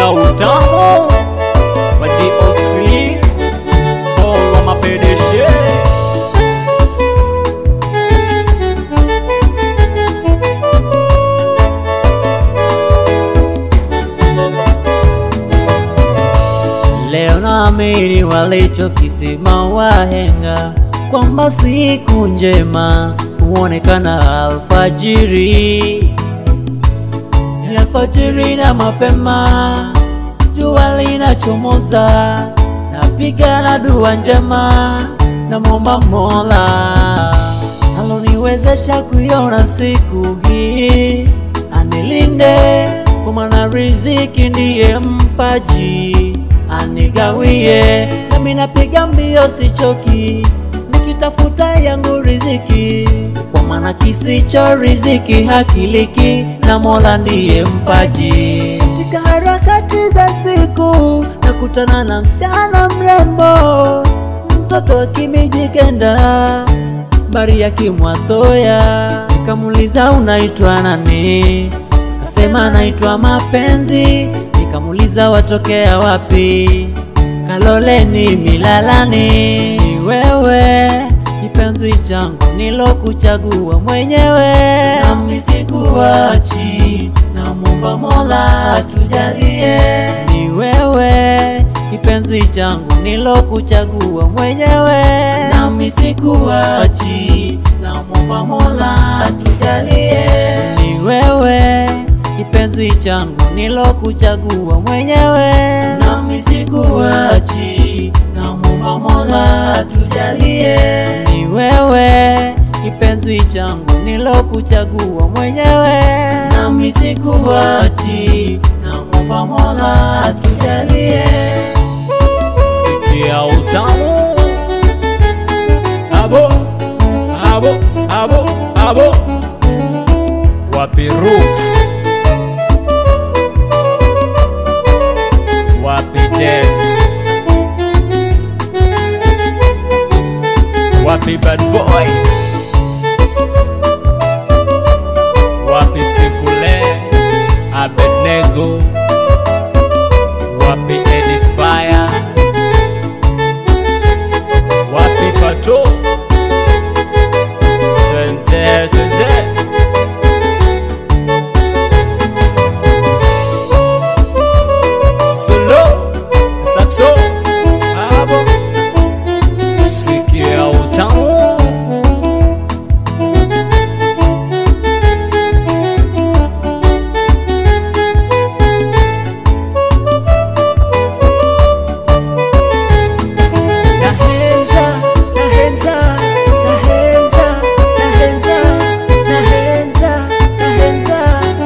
Sikia utamu wa DOC Paul wa mapedeshe Leo naamini walichokisema wahenga kwamba siku njema huonekana alfajiri, ni alfajiri na mapema, jua linachomoza, napiga na dua njema, namwomba Mola aloniwezesha kuiona siku hii, anilinde kwa maana riziki ndiye mpaji, anigawie nami napiga mbio sichoki, nikitafuta yangu riziki, kwa maana kisicho riziki hakiliki, na Mola ndiye mpaji. Katika harakati za siku nakutana na msichana mrembo, mtoto wa kimijikenda bari ya kimwathoya, nikamuuliza unaitwa nani? Kasema naitwa Mapenzi. Nikamuuliza watokea wapi? Kaloleni Milalani. Ni wewe kipenzi changu nilokuchagua mwenyewe, nami sikuachi, namwomba Mola tujalie. Ni wewe kipenzi changu nilokuchagua mwenyewe, nami sikuachi, namwomba Mola tujalie. Ni wewe kipenzi changu nilokuchagua mwenyewe, nami sikuachi, namwomba Mola tujalie. Ni wewe kipenzi changu nilokuchagua mwenyewe, nami sikuachi, namwomba Mola tujalie. Sikia utamu abo abo abo abo wapi Rooks wapi Dance wapi Bad Boy wapi Sikule Abednego wapi Edith Baya wapi Pato Twende twende Solo Saxo Abo Sikia utamu Nahenza, nahenza, nahenza, nahenza, nahenza, nahenza.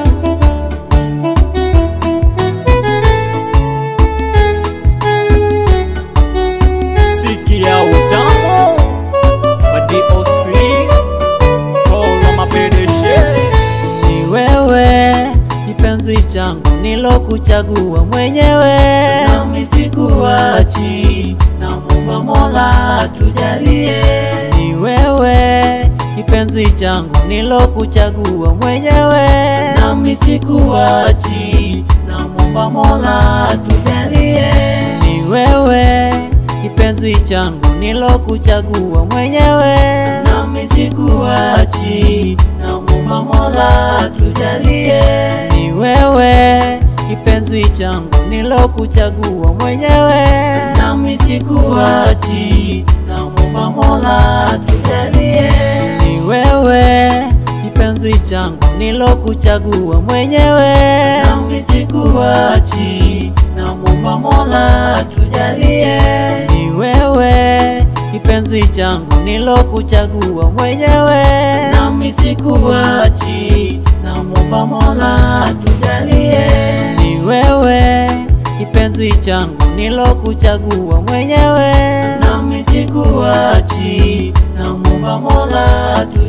Sikia utamu wa DOC Paul wa mapedeshe Ni wewe kipenzi changu nilokuchagua mwenyewe, nami sikuachi, namwomba Mola tujalie. Ni wewe kipenzi changu nilokuchagua mwenyewe, nami sikuachi, namwomba Mola tujalie. Ni wewe kipenzi changu nilokuchagua mwenyewe, nami sikuachi, namwomba Mola tujalie. Ni wewe kipenzi changu nilokuchagua mwenyewe, nami sikuachi, namwomba Mola tujalie. Ni wewe kipenzi changu nilokuchagua mwenyewe, nami sikuachi, namwomba Mola tujalie. Ni wewe kipenzi changu nilokuchagua mwenyewe, nami sikuachi, namwomba Mola tujalie. Ni wewe kipenzi changu nilokuchagua mwenyewe, nami sikuachi, namwomba Mola tujalie.